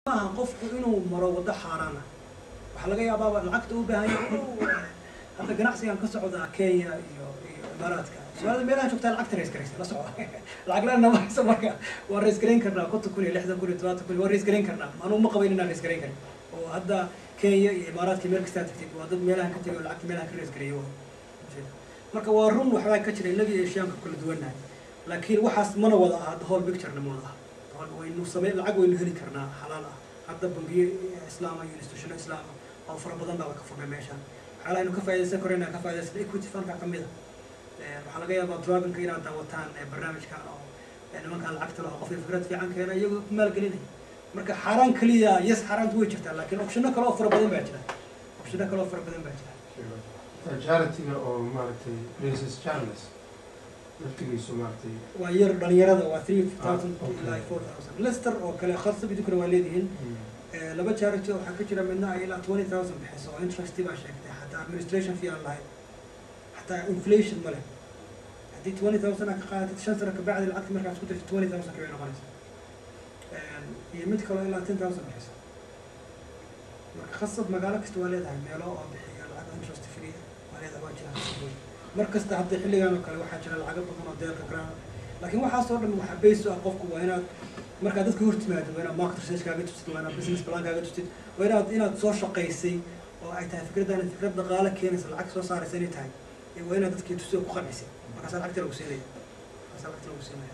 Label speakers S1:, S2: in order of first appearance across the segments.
S1: maaha qofku inuu maro waddo xaaraana waxaa laga yaabaa lacagta u baahan yahay hadda ganacsigan ka socda kenya iyo iyo imaaraadka soomaalida meelaha joogtaa lacagta rays garaysa la socda lacag la nama hayso marka waa rays garayn karnaa konton kun iyo lixdan kun iyo todobaatan kun waa rays garayn karnaa anuu ma qabayn inaan rays garayn karin oo hadda kenya iyo imaaraadka meel kastaa tagtid waa dad meelahan ka tegay oo lacagta meelahan ka rays gareeyo marka waa run waxbaa ka jira innaga iyo eshiyaanka kala duwannahay laakiin waxaas mana wada aha whole picturena ma wada aha waynu samey lacag waynu heli karnaa xalaal ah hadda bangiyo islaama iyo institutiono islaama oo fara badan baaba ka furnay meeshaan waxyaalaha aynu ka faa'idaysan karo inaan ka faa'idaysan equity fundka ka mid a waxaa laga yaabaa dragonka inaad daawataan barnaamijkan oo nimankan lacagta laho qofkii fikrad fiican keena iyagoo ku maalgelinaya marka xaaraan keliya yes xaaraantu way jirtaa laakiin optiono kale oo fara badan baa jira optiono kale oo fara badan baa jira
S2: charity-ga oo maaragtay princess charles laftigiisu maaragtay
S1: waa yar dhalinyarada waa three thousand ilaa four thousand lester oo kale kharsab idinkuna waa leedihiin laba charity waxaa ka jira midna ay ilaa twenty thousand bixiso oo interest baa sheegtay xataa administration fee aan lahayn xataa inflation ma leh haddii twenty thousand aad ka qaadatid shan sano kabacdi lacagta markaad isku dirtid twenty thousand kabay noqonaysa iyo mid kaloo ilaa ten thousand bixiso marka khasab magaalo kasta waa leedahay meelo oo bixiya lacag interest free waa leedahay waa jira khasab mar kasta hadda xilligan oo kale waxaa jira lacago badan oo deelka graan laakiin waxaasoo dhan waxaa base u ah qofku waa inaad markaad dadka hor timaado waa inaad market research kaaga tustid waa inaad business plan kaaga tustid waa inaad inaad soo shaqaysay oo ay tahay fikraddan fikrad dhaqaale keenaysa lacag soo saaraysa inay tahay waa inaad dadkii tusoo ku qancisay markaasaa lacagta lagu siinaya markaasaa lacagta lagu siinaya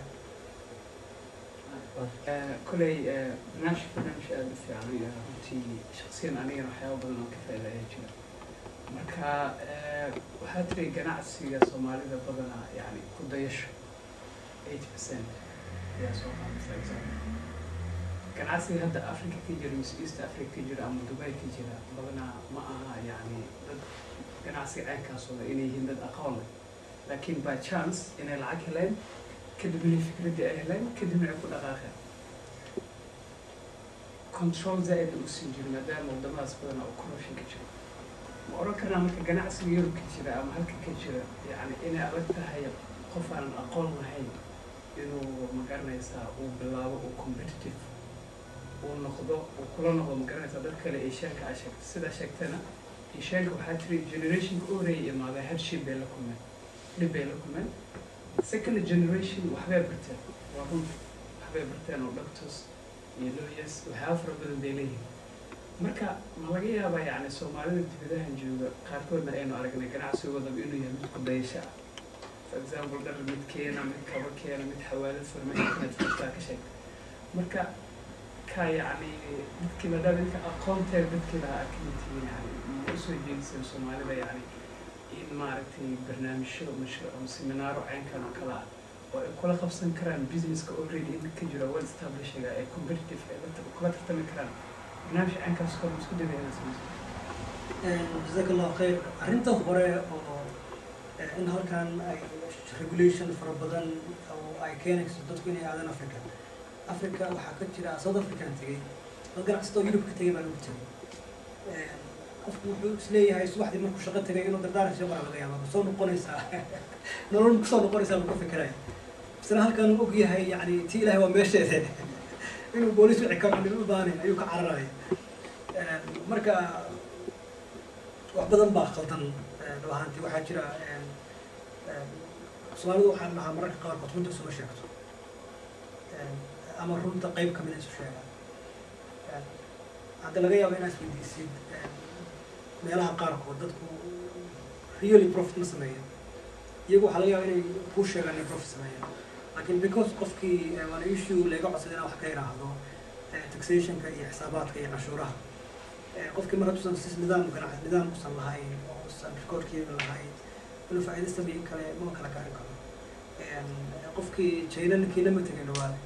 S3: koley barnaamijka barnaamij aada u fiican iyo runtii shaksiyan anigana waxyaaba badan oo ka faaida ayaa jira marka waxaa tiri ganacsiga soomaalida badanaa yani ku dayasho eighty percent ayaa soo qaadaysa example ganacsiga hadda africa ka jira mise east africa ka jira ama dubai ka jira badanaa ma aha yani dad ganacsiga caynkaas wada inay yihiin dad aqoon leh laakiin by chance inay lacag heleen kadibna fikraddii ay heleen kadibna ay ku dhaqaaqeen control zaaida u siin jiro maadaama wadamadaas badanaa uu corruption ka jiro ma oran karnaa marka ganacsiga yurub ka jira ama halka ka jira yani inay adag tahay qof aanan aqoon lahayn inuu magaranaysaa uu bilaabo uu competitive uu noqdo uu kula noqdo magaranaysaa dad kale eeshaanka aa sheegtay sidaa sheegtana eeshaanka waxaa tiri generationka u horeeyay imaaday hardship bay la kulmeen dhib bay la kulmeen second generation waxbay barteen waa run waxbay barteen oo doctors iyo lawyers waxyaaba fara badan bay leeyihiin marka ma laga yaabaa yani soomaalida dibadahan jooga qaarkoodna aynu aragnay ganacsigoodaba inuu yahay mid kudayasho ah for example dhar mid keena mid kaba keena mid xawaalad farmashiinaad furtaa ka sheegta marka ka yani dadkii maadaama dadka aqoonteeda dadkii lahaa akimitiin yani ma usoo jeediseen soomaalida yani in maaragtay barnaamijyo mashruuc ama seminaaro caynkan oo kale ah oo ay kula qabsan karaan businesska already in ka jira well establishiga ay competitive ay kula tartami karaan barnaamij caynkaas kor isku dayda inaad samayso
S1: jazaak allahu khayr arrinta hore oo in halkan ay regulation fara badan oo ay keenayso dadku inay aadaan africa africa waxaa ka jira south african tegey dad ganacsato yurub ka tegay baa lagu tegay qofku wuxuu isleeyahay subaxdii markuu shaqo tegay inuu dardaaran soo mara laga yaaba kusoo noqonaysaa nolol kusoo noqonaysaa lagu fikiraya isna halkan uu og yahay yani ti ilahay waa meesheede inuu booliis wici karo nin u baanin ayuu ka cararaya marka wax badan baa qaldan dhab ahaantii waxaa jira soomaalidu waxaan dhahaa mararka qaarkood runta isuma sheegto ama runta qayb kamida isu sheegaan hadda laga yaabo inaad isweydiisid meelaha qaarkood dadku really profit ma sameeyaan iyagu waxaa laga yaaba inay kuu sheegaan inay profit sameeyaan laakiin because qofkii waana issue laga codsaday inaan wax ka yidhaahdo taxationka iyo xisaabaadka iyo canshuuraha qofkii mar hadduusan si nidaam ganac nidaam usan lahayn oo usan recordkeeda lahayn inuu faa'iido sameeyin kale ma kala garan karo qofkii china ninkii lama tegin dhawaale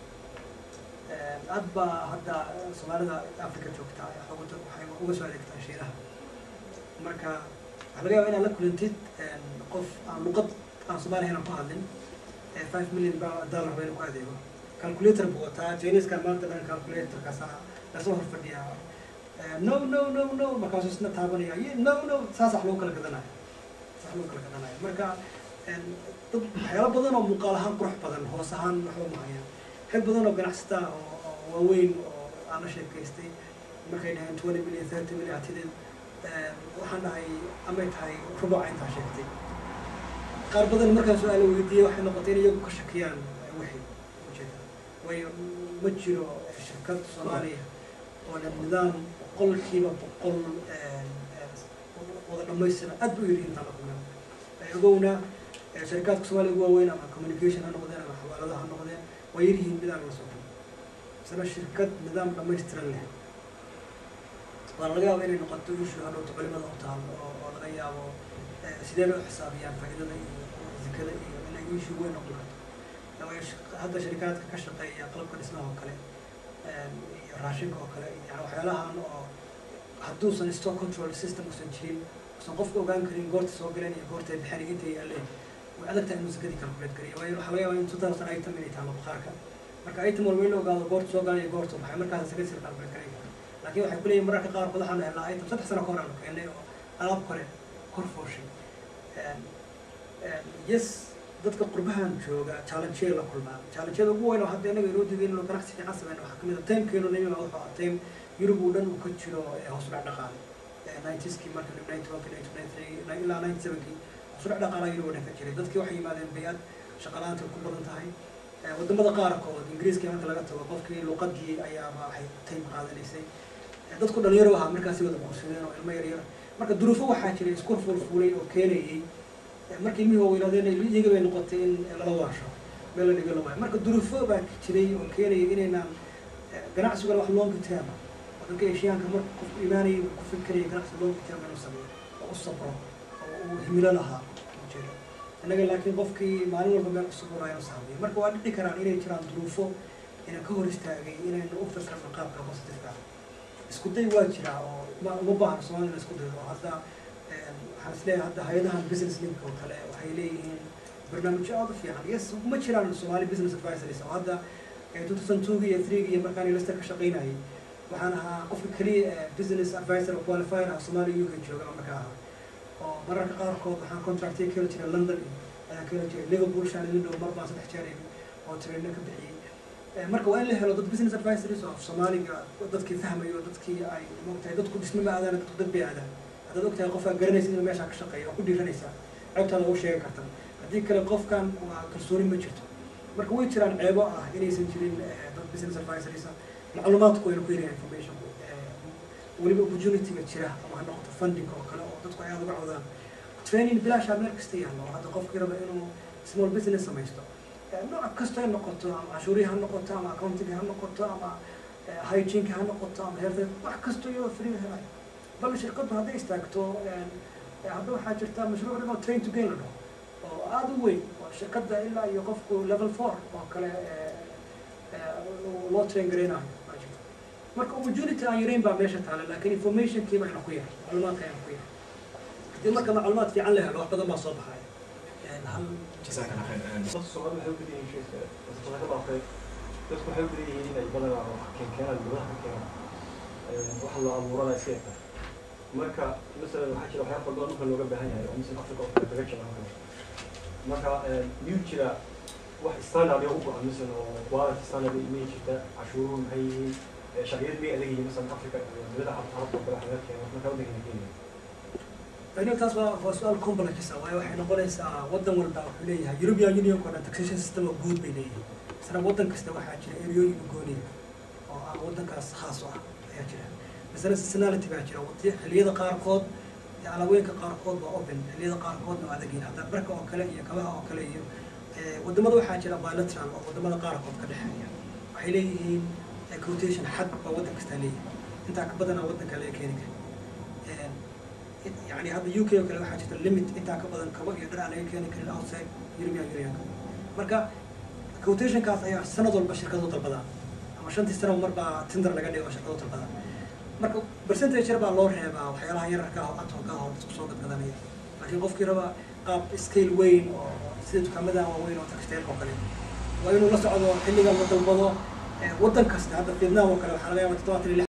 S1: aad baa hadda soomaalida africa joogta waxay uga soo adeegtaa shiinaha marka waxaa laga yaaba inaad la kulantid qof aan luqad aan soomaali ahayn aan ku hadlin five million dollar bayna ku adeego calculator buu wataa chiniskan maanta dhan calculatorkaasa lasoo hor fadhiyaa no no no no markaasuu isna taabanaya no no saas wax lagu kala gadanayo saas lagu kala gadanayo marka dad waxyaalo badan oo muuqaal ahaan qurux badan hoos ahaan waxba mahayaan rag badan oo ganacsata oo waaweyn oo aan la sheekaystay markay dhaheen twenty million thirty million hatideed waxaan dhahay amay tahay rubuca intaa sheegtay qaar badan markaan su-aala weydiiyey waxay noqotay in iyagu ka shakiyaan wixii ujeeda waayo ma jiro shirkad soomaaliya oo leh nidaam boqolkiiba boqol wada dhamaystiran aad buu yidhi intaan la kulmay ogowna sharikaadka soomaaliya ugu waaweyn ama communication ha noqdeen ama xawaaladaha ha noqdeen waa yaryihiin mid aan la soo kulmin isna shirkad nidaam dhamaystiran leh waa laga yaaba inay noqoto issue hadhowta culimada u taal oo oo laga yaabo sidee bay u xisaabiyaan faa'iidada iyo zikada iyo inay issue weyn noqon karto waayo hadda sharikaadka ka shaqeeya qalabka dhismaha oo kale iyo raashinka oo kale yani waxyaalahan oo hadduusan stock control system usan jirin usan qofka ogaan karin goorta soo galeen iyo goorta bixin intay yaaleen way adag tahay inuu zakadii calculate kariyo waayo waxaa laga yaabaa in two thousand item inay taalo bakhaarka marka item walba in la ogaado goorta soo galan iyo goorta baxay markaas zakadii sir calculate karayo laakiin waxay kuleeyihin mararka qaarkood waxaanu helnaa item saddex sano kahor aanu keenay oo alaab kore kor fooshay yes dadka qurbahan jooga challenge la kulmaa challengeyada ugu weyn oo hadda inaga inoo diiday inuu ganacsi fiican sameyno waxaa kamid a timekeenu nimiga wuxuu ahaa time yurub uu dhan uu ka jiro hoos udhac dhaqaale ninetyskii marka ninety one ninety three ilaa ninety sevenkii hoos udhac dhaqaala yurub oo dhan ka jiray dadkii waxay yimaadeen bay-ad shaqalaanta ku badan tahay wadamada qaarkood ingiriiska marka laga tago qofkii luqadii ayaaba waxay time qaadanaysay dadku dhalinyaro ahaa markaasi wada guursadeen oo ilmo yaryar marka duruufo waxaa jiray isku fuulfuulay oo keenayay markii ilmihii waaweynaadeen iyaga bay noqotay in lala waasho meel la dhigo la waayo marka duruufo baa jiray oo keenayay inaynaan ganacsigan wax long term wadanka eshiyaanka marka qofku imaanayay ku fikiraya ganacsi long term inuu sameeyo oo u sabro oo uu himilo lahaa ujeeda innaga laakiin qofkii maalin walba meel cusub uraayo saamiyo marka waa dhici karaan inay jiraan duruufo ina ka hor istaagay inaynu u fikirno qaabka positiveka isku day waa jiraa oo ma uma baahna soomaalida isku daydo oo hadda waxaan isleeyahay hadda hay-adahan business link oo kale waxay leeyihiin barnaamijyo aad u fiican yes ma jiraan soomaali business advisories oo hadda two thousand two iyo three iyo markaan lister ka shaqaynayay waxaan ahaa qofka keliya business advisor oo qualifier ah soomaaliya uk jooga markaa ahaa oo mararka qaarkood waxaan contractiya ka heli jiray london iyo ayaan ka heli jiray liverpool shan idin dhow mar baan saddex jeer imi oo traina ka bixiyey marka waa in la helo dad business advisories oo soomaaliga dadkii fahmayo dadkii ay moogtahay dadku dhisme ma aadaan dadku dad bay aadaan haddaad ogtahay qofkaa garanaysa inuu meeshaa ka shaqeeyo oo ku dhiiranaysaa ceebtaada ugu sheegi karta haddii kale qofkan waa kalsooni ma jirto marka way jiraan ceebo ah inaysan jirin dad business advisories ah macluumaadku wayna ku yaryahay information weliba opportunity-ga jira ama ha noqoto funding oo kale oo dadku ay aada uga codaan training bilaashaa meel kasta yaallo hadda qofkii raba inuu small business samaysto nooc kasta ay noqoto ama cashuurihi ha noqoto ama accounting ha noqoto ama hygienka ha noqoto ama health wax kasto iyadoo free helayo bal shirkaddu hadday istaagto hadda waxaa jirta mashruuc dhan oo train to gain la dhaho oo aada u weyn oo shirkadda ilaa iyo qofku level four oo kale loo train garaynayo baa jirta marka opportunity aan yarayn baa meesha taala laakiin informationkii bayna ku yahay macluumaadka ayna ku yahay haddii marka macluumaad fiican la helo wax badan baa soo baxaya hal
S4: جزاك الله خير
S5: dadka Soomaali waxay u badan yihiin sheeka dadka laga dhaafay dadku waxay u badan yihiin inay badanaa wax keen keenaan gudaha ka keenaan wax la abuuranaya si ay tahay marka masalan waxaa jira waxyaaba badan dhulka looga baahan yahay oo misal Africa oo kale kaga jira halkan marka miyuu jira wax standard oo u go-an masalan oo quality standard miyay jirta cashuuruhu maxay yihiin sharciyad miyay adag yihiin masalan Africa iyo dowladda carabta carabta oo kale wax laga keeno marka waddankeena Kenya
S1: aniga taas waa waa su-aal complex ah waayo waxay noqonaysaa waddan walba wuxuu leeyahay European Union oo dhan taxation system oo guud bay leeyihiin isna waddan kasta waxaa jira ereyooyin u gooniya oo ah waddankaas khaas u ah ayaa jira misana seasonality baa jira waqti xilliyada qaarkood alaabooyinka qaarkood waa open xilliyada qaarkoodna waa adag yihiin hadda dharka oo kale iyo kabaha oo kale iyo wadamada waxaa jira bilateral oo wadamada qaarkood ka dhexeeya waxay leeyihiin quotation xad baa waddan kastaa leeyahay intaa ka badanaa waddanka laga keeni kara يعني هذا يو كي وكذا واحد جت الليمت أنت كبدن كبا يقدر عليه كان كل outside European Union marka quotation kaas ayaa sanad walba shirkadu dalbadaan ama shantii sano marba tender laga dhigo shirkadu dalbadaan marka percentage yar baa loo reebaa waxyaalaha yararka ah oo adhoga ah oo dadku soo gadgadanaya laakiin qofkii raba qaab scale weyn oo sida dukaamadan waaweyn oo textile oo kale waa inuu la socdo xilliga la dalbado waddan kasta hadda Vietnam oo kale waxaa laga yaabaa toddobaatan iyo lix